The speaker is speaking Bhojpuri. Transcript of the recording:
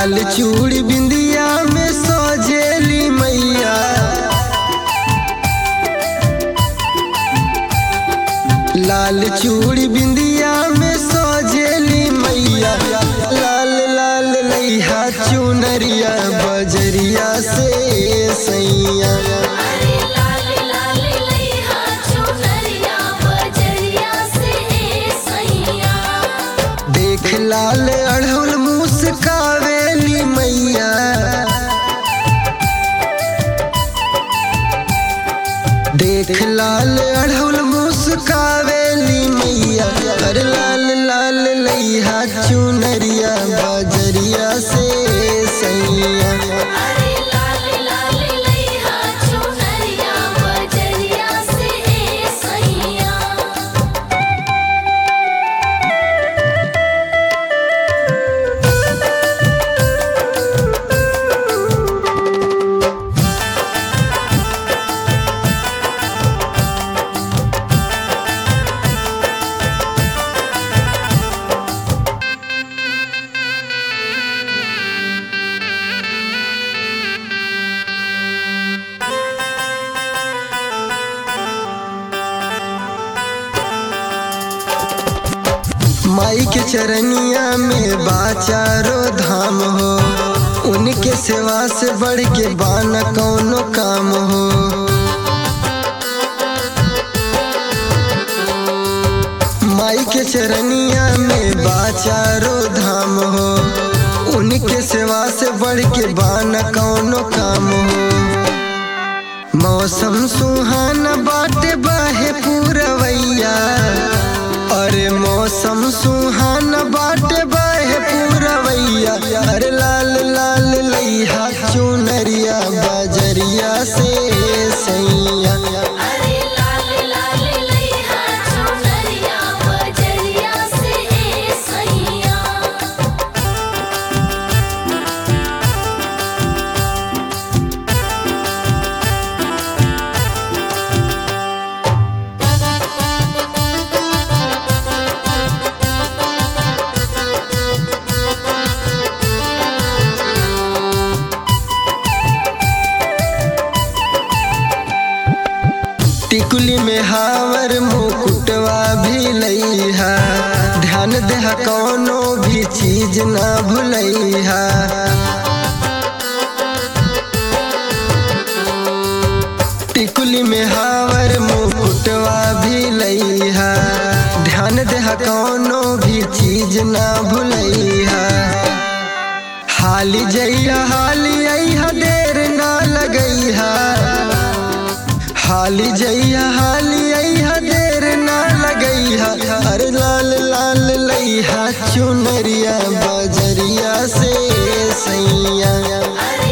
लाल चूड़ी बिंदिया में सजेली मैया लाल चूड़ी बिंदिया में सजेली मैया लाल लाल लैहा चुनरिया बजरिया से सैया अरे लाल लाल लैहा चुनरिया बजरिया से सैया देख लाल अढ़ौल मुस्कावेली मैया देख लाल अढ़ौल मुस्कावेली मैया अरे लाल लाल लैहा चुनरिया बजरिया से सैया अरे लाल लाल लैहा चुनरिया बजरिया से सैया माई के चरनिया में बाचारो धाम हो उनके सेवा से बढ़ के बाना कौनो काम हो माई के चरनिया में बाचारो धाम हो उनके सेवा से बढ़ के बाना कौनो काम हो मौसम सुहाना बाटे बाहे पूरवैया अरे मौसम सुहाना बाटे बाहे पूरवैया अरे लाल लाल लैहा चुनरिया बजरिया से सैया अरे लाल लाल लैहा चुनरिया बजरिया से सैया टिकुली में हावर मुकुटवा भी लैहा ध्यान देहा कौनो भी चीज ना भुलैहा टिकुली में हावर मुकुटवा भी लैहा ध्यान देहा कौनो भी चीज ना भुलैहा हाली जइया हाली अइहा देर ना लगैहा हाली जइया हाली अइहा देर ना लगैहा अरे लाल लाल लैहा चुनरिया बजरिया से सैया अरे